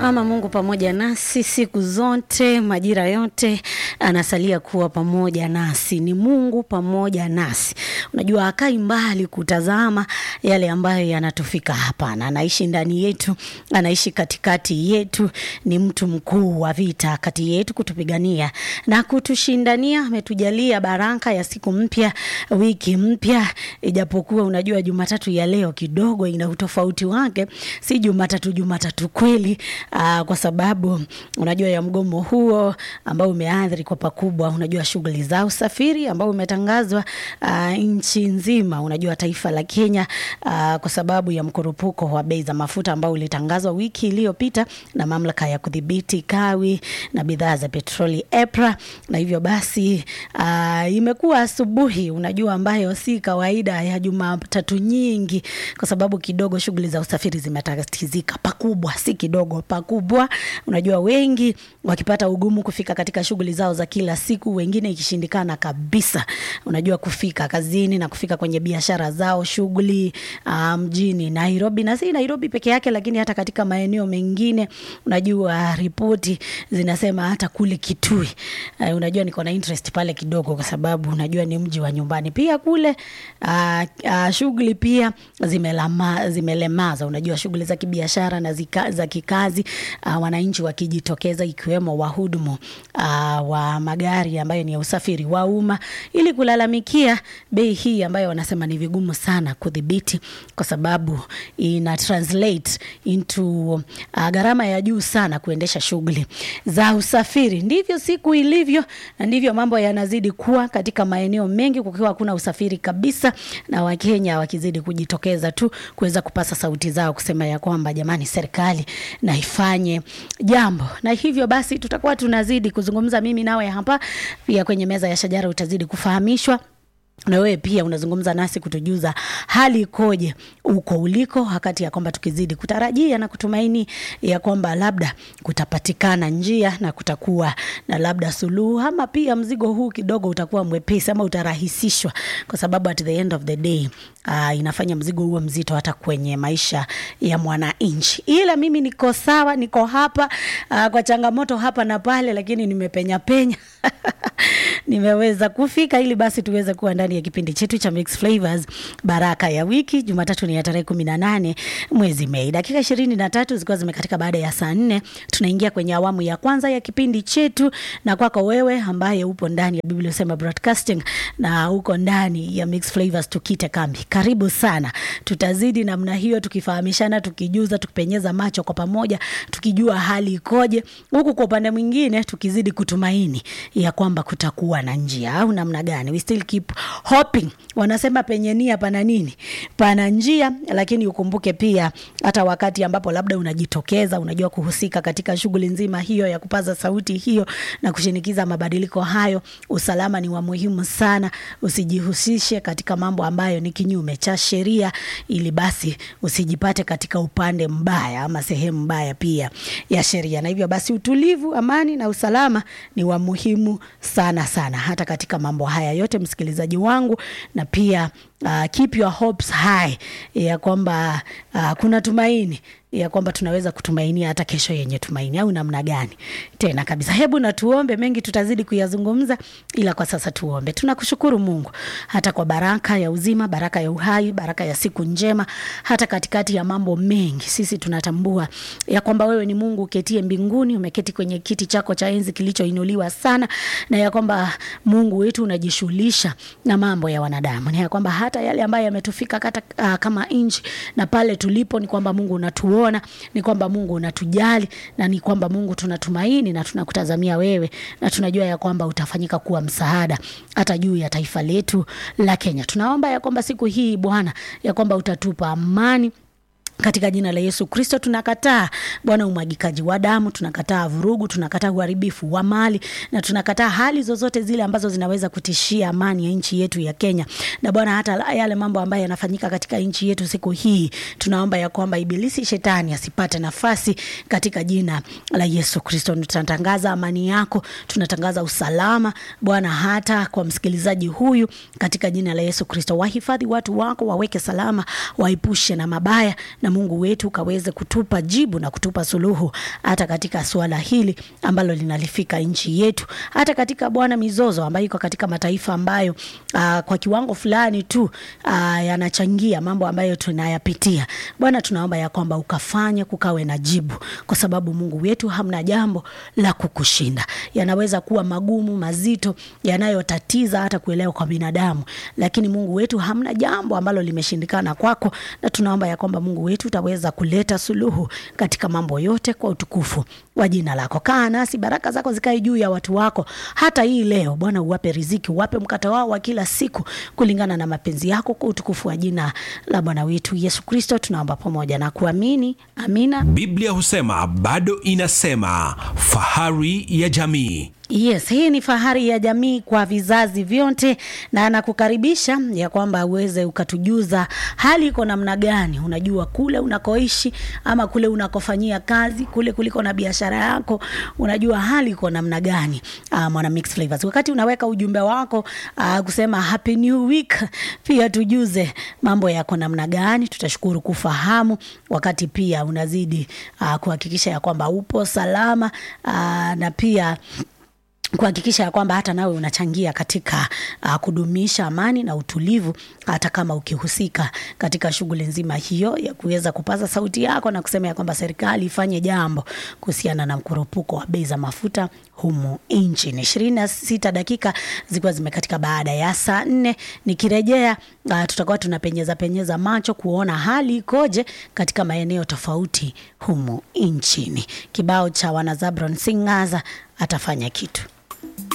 Ama Mungu pamoja nasi siku zote, majira yote, anasalia kuwa pamoja nasi. Ni Mungu pamoja nasi. Unajua akai mbali kutazama yale ambayo yanatufika. Hapana, anaishi ndani yetu, anaishi katikati yetu. Ni mtu mkuu wa vita kati yetu, kutupigania na kutushindania. Ametujalia baraka ya siku mpya, wiki mpya, ijapokuwa unajua Jumatatu ya leo kidogo ina utofauti wake, si Jumatatu Jumatatu kweli. Aa, kwa sababu unajua ya mgomo huo ambao umeathiri kwa pakubwa, unajua shughuli za usafiri ambao umetangazwa aa, nchi nzima, unajua taifa la Kenya aa, kwa sababu ya mkurupuko wa bei za mafuta ambao ulitangazwa wiki iliyopita na mamlaka ya kudhibiti kawi na bidhaa za petroli EPRA, na hivyo basi aa, imekuwa asubuhi unajua ambayo si kawaida ya Jumatatu nyingi, kwa sababu kidogo shughuli za usafiri zimetatizika pakubwa, si kidogo, pakubwa. Unajua wengi wakipata ugumu kufika katika shughuli zao za kila siku, wengine ikishindikana kabisa, unajua kufika kazini na kufika kwenye biashara zao, shughuli uh, mjini Nairobi, na si Nairobi peke yake, lakini hata katika maeneo mengine. Unajua ripoti zinasema hata kule Kitui. Uh, unajua niko na interest pale kidogo, kwa sababu unajua ni mji wa nyumbani pia kule. Uh, uh, shughuli pia zimelama, zimelemaza unajua shughuli za kibiashara na zika, za kikazi uh, wananchi wakijitokeza ikiwemo wahudumu uh, wa magari ambayo ni ya usafiri wa umma ili kulalamikia bei hii ambayo wanasema ni vigumu sana kudhibiti kwa sababu ina translate into uh, gharama ya juu sana kuendesha shughuli za usafiri. Ndivyo siku ilivyo na ndivyo mambo yanazidi kuwa katika maeneo mengi, kukiwa hakuna usafiri kabisa, na Wakenya wakizidi kujitokeza tu kuweza kupasa sauti zao kusema ya kwamba jamani, serikali na ifanye jambo. Na hivyo basi tutakuwa tunazidi kuzungumza, mimi nawe hapa pia kwenye meza ya shajara, utazidi kufahamishwa na wewe pia unazungumza nasi kutujuza hali ikoje uko uliko, wakati ya kwamba tukizidi kutarajia na kutumaini ya kwamba labda kutapatikana njia na kutakuwa na labda suluhu, ama pia mzigo huu kidogo utakuwa mwepesi ama utarahisishwa, kwa sababu at the end of the day uh, inafanya mzigo huo mzito hata kwenye maisha ya mwananchi. Ila mimi niko sawa, niko hapa uh, kwa changamoto hapa na pale, lakini nimepenya penya nimeweza kufika ili basi tuweze kuwa ndani ya kipindi chetu cha Mix Flavors baraka ya wiki. Jumatatu ni ya tarehe kumi na nane mwezi Mei, dakika ishirini na tatu zikiwa zimekatika baada ya saa nne. Tunaingia kwenye awamu ya kwanza ya kipindi chetu, na kwako wewe ambaye upo ndani ya Biblia Usema Broadcasting na uko ndani ya Mix Flavors tukite kambi, karibu sana. Tutazidi namna hiyo tukifahamishana, tukijuza, tukipenyeza macho kwa pamoja, tukijua hali ikoje, huku kwa upande mwingine tukizidi kutumaini ya kwamba kutakuwa na njia au namna gani. We still keep hoping. Wanasema penye nia pana nini? Pana njia, lakini ukumbuke pia hata wakati ambapo labda unajitokeza, unajua kuhusika katika shughuli nzima hiyo ya kupaza sauti hiyo na kushinikiza mabadiliko hayo, usalama ni wa muhimu sana. Usijihusishe katika mambo ambayo ni kinyume cha sheria, ili basi usijipate katika upande mbaya ama sehemu mbaya pia ya sheria. Na hivyo basi utulivu, amani na usalama ni wa muhimu sana sana hata katika mambo haya yote, msikilizaji wangu, na pia uh, keep your hopes high ya kwamba uh, kuna tumaini ya kwamba tunaweza kutumainia hata kesho yenye tumaini au namna gani tena kabisa. Hebu na tuombe, mengi tutazidi kuyazungumza, ila kwa sasa tuombe. Tunakushukuru Mungu hata kwa baraka ya uzima, baraka ya uhai, baraka ya siku njema, hata katikati ya mambo mengi. Sisi tunatambua ya kwamba wewe ni Mungu uketie mbinguni, umeketi kwenye kiti chako cha enzi kilichoinuliwa sana, na ya kwamba Mungu wetu unajishughulisha na mambo ya wanadamu, na ya kwamba hata yale ambayo yametufika kata, uh, kama nchi na pale tulipo, ni kwamba Mungu unatuona ni kwamba Mungu unatujali na ni kwamba Mungu tunatumaini na tunakutazamia wewe, na tunajua ya kwamba utafanyika kuwa msaada hata juu ya taifa letu la Kenya. Tunaomba ya kwamba siku hii Bwana, ya kwamba utatupa amani katika jina la Yesu Kristo tunakataa Bwana umwagikaji wa damu, tunakataa vurugu, tunakataa uharibifu wa mali na tunakataa hali zozote zile ambazo zinaweza kutishia amani ya nchi yetu ya Kenya. Na Bwana, hata yale mambo ambayo yanafanyika katika nchi yetu siku hii, tunaomba ya kwamba ibilisi shetani asipate nafasi katika jina la Yesu Kristo. Tunatangaza amani yako, tunatangaza usalama Bwana, hata kwa msikilizaji huyu katika jina la Yesu Kristo. Wahifadhi watu wako, waweke salama, waepushe na mabaya na na Mungu wetu ukaweze kutupa jibu na kutupa suluhu hata katika suala hili ambalo linalifika nchi yetu, hata katika Bwana mizozo ambayo iko katika mataifa ambayo uh, kwa kiwango fulani tu uh, yanachangia mambo ambayo tunayapitia. Bwana, tunaomba ya kwamba ukafanye kukawe na jibu, kwa sababu Mungu wetu hamna jambo la kukushinda. Yanaweza kuwa magumu, mazito, yanayotatiza hata kuelewa kwa binadamu, lakini Mungu wetu hamna jambo ambalo limeshindikana kwako, na tunaomba ya kwamba Mungu wetu utaweza kuleta suluhu katika mambo yote kwa utukufu wa jina lako. Kaa nasi, baraka zako zikae juu ya watu wako hata hii leo. Bwana, uwape riziki, uwape mkate wao wa kila siku kulingana na mapenzi yako, kwa utukufu wa jina la Bwana wetu Yesu Kristo tunaomba pamoja na kuamini. Amina. Biblia husema bado inasema, fahari ya jamii. Yes, hii ni fahari ya jamii kwa vizazi vyote, na nakukaribisha ya kwamba uweze ukatujuza hali iko namna gani. Unajua kule unakoishi ama kule unakofanyia kazi, kule kuliko na biashara yako, unajua hali iko namna gani? Uh, mwana Mix Flavors, wakati unaweka ujumbe wako uh, kusema happy new week, pia tujuze mambo yako namna gani. Tutashukuru kufahamu, wakati pia unazidi uh, kuhakikisha ya kwamba upo salama uh, na pia kuhakikisha ya kwamba hata nawe unachangia katika uh, kudumisha amani na utulivu, hata kama ukihusika katika shughuli nzima hiyo ya kuweza kupaza sauti yako na kusema ya kwamba serikali ifanye jambo kuhusiana na mkurupuko wa bei za mafuta humu nchini. ishirini na sita dakika zikiwa zimekatika baada ya saa nne. Nikirejea uh, tutakuwa tunapenyeza penyeza macho kuona hali ikoje katika maeneo tofauti humu nchini. Kibao cha wanazabron Singaza atafanya kitu